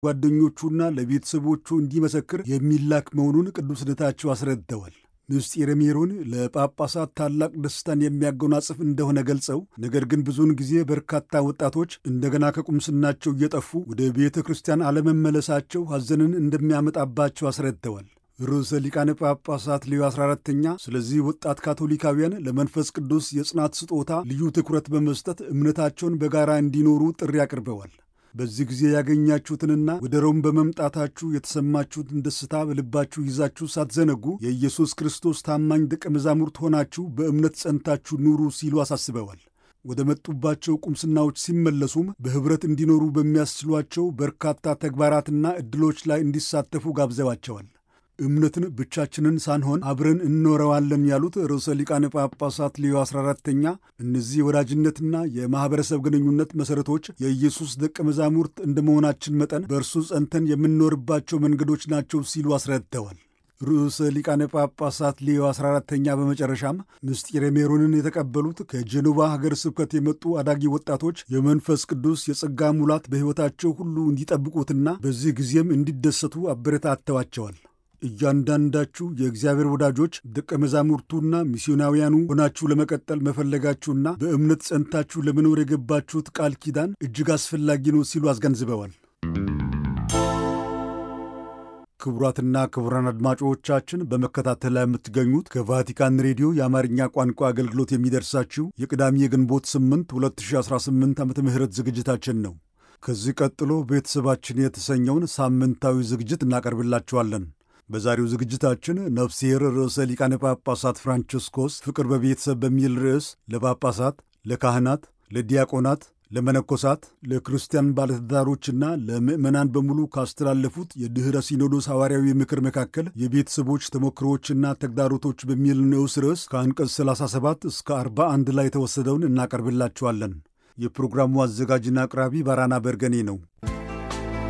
ጓደኞቹና ለቤተሰቦቹ እንዲመሰክር የሚላክ መሆኑን ቅዱስነታቸው አስረድተዋል። ምስጢረ ሜሮን ለጳጳሳት ታላቅ ደስታን የሚያጎናጽፍ እንደሆነ ገልጸው ነገር ግን ብዙውን ጊዜ በርካታ ወጣቶች እንደገና ከቁምስናቸው እየጠፉ ወደ ቤተ ክርስቲያን አለመመለሳቸው ሐዘንን እንደሚያመጣባቸው አስረድተዋል። ርዕሰ ሊቃነ ጳጳሳት ሌዮ 14ተኛ ስለዚህ ወጣት ካቶሊካውያን ለመንፈስ ቅዱስ የጽናት ስጦታ ልዩ ትኩረት በመስጠት እምነታቸውን በጋራ እንዲኖሩ ጥሪ አቅርበዋል። በዚህ ጊዜ ያገኛችሁትንና ወደ ሮም በመምጣታችሁ የተሰማችሁትን ደስታ በልባችሁ ይዛችሁ ሳትዘነጉ የኢየሱስ ክርስቶስ ታማኝ ደቀ መዛሙርት ሆናችሁ በእምነት ጸንታችሁ ኑሩ ሲሉ አሳስበዋል። ወደ መጡባቸው ቁምስናዎች ሲመለሱም በኅብረት እንዲኖሩ በሚያስችሏቸው በርካታ ተግባራትና ዕድሎች ላይ እንዲሳተፉ ጋብዘዋቸዋል። እምነትን ብቻችንን ሳንሆን አብረን እንኖረዋለን ያሉት ርዕሰ ሊቃነ ጳጳሳት ሌዮ 14ተኛ እነዚህ የወዳጅነትና የማኅበረሰብ ግንኙነት መሠረቶች የኢየሱስ ደቀ መዛሙርት እንደ መሆናችን መጠን በእርሱ ጸንተን የምንኖርባቸው መንገዶች ናቸው ሲሉ አስረድተዋል። ርዕሰ ሊቃነ ጳጳሳት ሌዮ 14ተኛ በመጨረሻም ምስጢረ ሜሮንን የተቀበሉት ከጀኖቫ ሀገር ስብከት የመጡ አዳጊ ወጣቶች የመንፈስ ቅዱስ የጸጋ ሙላት በሕይወታቸው ሁሉ እንዲጠብቁትና በዚህ ጊዜም እንዲደሰቱ አበረታተዋቸዋል። እያንዳንዳችሁ የእግዚአብሔር ወዳጆች ደቀ መዛሙርቱና ሚስዮናውያኑ ሆናችሁ ለመቀጠል መፈለጋችሁና በእምነት ጸንታችሁ ለመኖር የገባችሁት ቃል ኪዳን እጅግ አስፈላጊ ነው ሲሉ አስገንዝበዋል። ክቡራትና ክቡራን አድማጮቻችን በመከታተል ላይ የምትገኙት ከቫቲካን ሬዲዮ የአማርኛ ቋንቋ አገልግሎት የሚደርሳችሁ የቅዳሜ የግንቦት 8 2018 ዓ ም ዝግጅታችን ነው። ከዚህ ቀጥሎ ቤተሰባችን የተሰኘውን ሳምንታዊ ዝግጅት እናቀርብላችኋለን። በዛሬው ዝግጅታችን ነፍስሔር ርዕሰ ሊቃነ ጳጳሳት ፍራንቺስኮስ ፍቅር በቤተሰብ በሚል ርዕስ ለጳጳሳት፣ ለካህናት፣ ለዲያቆናት፣ ለመነኮሳት፣ ለክርስቲያን ባለትዳሮችና ለምዕመናን በሙሉ ካስተላለፉት የድኅረ ሲኖዶስ ሐዋርያዊ ምክር መካከል የቤተሰቦች ተሞክሮዎችና ተግዳሮቶች በሚል ንዑስ ርዕስ ከአንቀጽ 37 እስከ 41 ላይ የተወሰደውን እናቀርብላችኋለን። የፕሮግራሙ አዘጋጅና አቅራቢ ባራና በርገኔ ነው።